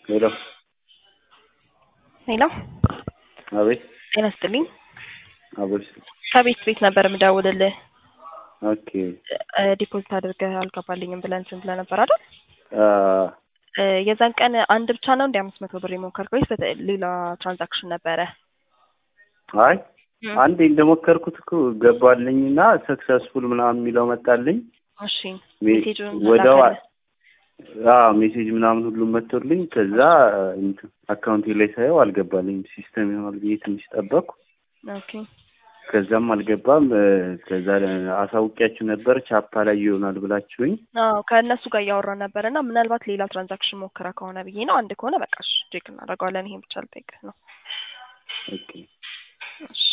ሄሎ ሄሎ አቤት ጤና ይስጥልኝ። አቤት ከቤት ቤት ነበር የምደውልልህ። ኦኬ እ ዲፖዚት አድርገህ አልገባልኝም ብለን ስንት ነበር አይደል? አ እ የዛን ቀን አንድ ብቻ ነው እንደ አምስት መቶ ብር የሞከርከው ወይስ በተ- ሌላ ትራንዛክሽን ነበረ? አይ አንዴ እንደሞከርኩት እኮ ገባልኝና ሰክሰስፉል ምናምን የሚለው መጣልኝ። እሺ ሜ- ሜሴጁን ወዲያው ላከልህ? አዎ ሜሴጅ ምናምን ሁሉም መጥቶልኝ ከዛ እንትን አካውንቴ ላይ ሳየው አልገባልኝም። ሲስተም ይሆናል ብዬ ትንሽ ጠበቅኩ። ኦኬ ከዛም አልገባም። እ ከዛ አሳውቂያችሁ ነበር ቻፓ ላይ ይሆናል ብላችሁኝ አዎ ከእነሱ ጋር እያወራን ነበር እና ምናልባት ሌላ ትራንዛክሽን ሞክረ ከሆነ ብዬ ነው። አንድ ከሆነ በቃ እሺ ቼክ እናደርገዋለን። ይሄን ብቻ ልጠይቅህ ነው። ኦኬ እሺ